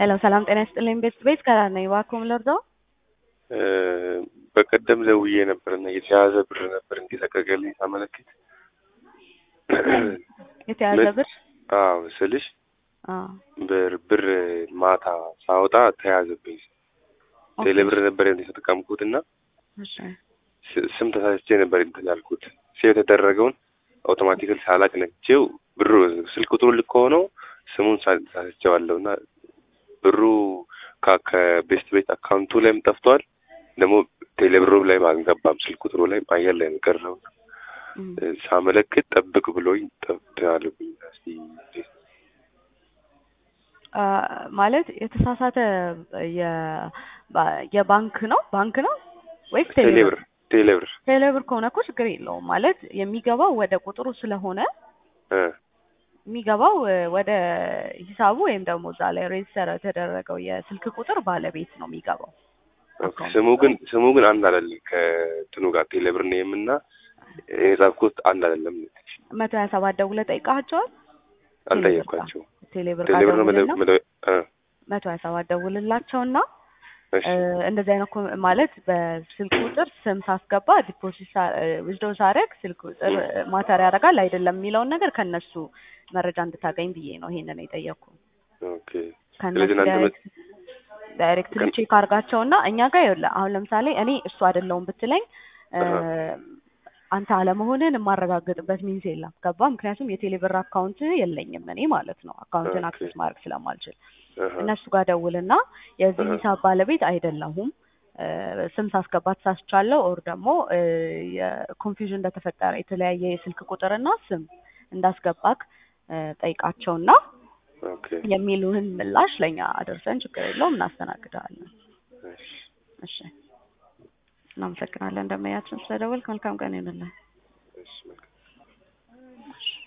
ሄሎ ሰላም ጤና ይስጥልኝ። ቤት ቤት ከራ ነኝ። እባክዎን ልርዳው? በቀደም ደውዬ ነበርና የተያዘ ብር ነበር እንዲለቀቅልኝ ሳመለክት የተያዘ ብር አዎ ስልሽ አዎ ብር ብር ማታ ሳወጣ ተያዘብኝ። ኦኬ። ቴሌ ብር ነበር የተጠቀምኩት እና እሺ ስ- ስም ተሳስቼ ነበር እንትን ያልኩት። ሴቭ የተደረገውን አውቶማቲካሊ ሳላቅ ነግቼው ብሩ ስልክ ቁጥሩ ልክ ሆነው ስሙን ሳ- ሳስቼዋለሁ እና ብሩ ከ- ከቤስት ቤት አካውንቱ ላይም ጠፍቷል። ደግሞ ቴሌ ብሩ ላይም አልገባም። ስልክ ቁጥሩ ላይም አየር ላይ ነው የቀረው። እም። ሳመለክት ጠብቅ ብሎኝ ጠብቅ እስቲ አ፣ ማለት የተሳሳተ የ- ባ- የባንክ ነው ባንክ ነው ወይስ ቴሌ ቴሌብር? ብር ቴሌ ብር ቴሌብር ከሆነ እኮ ችግር የለውም። ማለት የሚገባው ወደ ቁጥሩ ስለሆነ እ የሚገባው እ፣ ወደ ሂሳቡ ወይም ደግሞ እዛ ላይ ሬጅስተር የተደረገው የስልክ ቁጥር ባለቤት ነው የሚገባው። ኦኬ። ስሙ ግን ስሙ ግን አንድ አይደለም ከትኑ ጋር ቴሌ ብር ነው የምና የጻፍኩት አንድ አይደለም። መቶ ሀያ ሰባት ደውለህ ጠይቀሃቸዋል? አልጠየኳቸው ቴሌብር ቴሌ ብር ነው መደ- ደውልና መደ- እ መቶ ሀያ ሰባት ደውልላቸውና እሺ እ፣ እንደዚህ አይነት ኮ- ማለት በስልክ ቁጥር ስም ሳስገባ ዲፖዚት ዊዝዶ ሳደርግ ስልክ ቁጥር ማተር ያደርጋል አይደለም የሚለውን ነገር ከነሱ መረጃ እንድታገኝ ብዬ ነው ይሄንን የጠየቅኩ። ኦኬ። ከነሱ ስለዚህ እናንተ መ- ዳይሬክት ዳይሬክትሊ ከን- ቼክ አድርጋቸውና እኛ ጋር ይኸውልህ አሁን ለምሳሌ እኔ እሱ አይደለሁም ብትለኝ እ፣ አሃ። አንተ አለመሆንን የማረጋግጥበት ሚንስ የለም። ገባ? ምክንያቱም የቴሌብር አካውንት የለኝም እኔ ማለት ነው አካውንትን ኦኬ። አክሰስ ማድረግ ስለማልችል አሃ። እነሱ ጋር ደውልና የዚህ አሃ። ሂሳብ ባለቤት አይደለሁም እ፣ ስም ሳስገባ ተሳስቻለሁ ኦር ደግሞ እ፣ የኮንፊውዥን እንደተፈጠረ የተለያየ የስልክ ቁጥርና ስም እንዳስገባክ እ፣ ጠይቃቸውና ኦኬ። የሚሉህን ምላሽ ለእኛ አደርሰን ችግር የለውም እናስተናግዳለን። እሺ። እሺ እናመሰግናለን። እንደመያችን ስለደወልክ መልካም ቀን ይሁንልህ። እሺ መልካም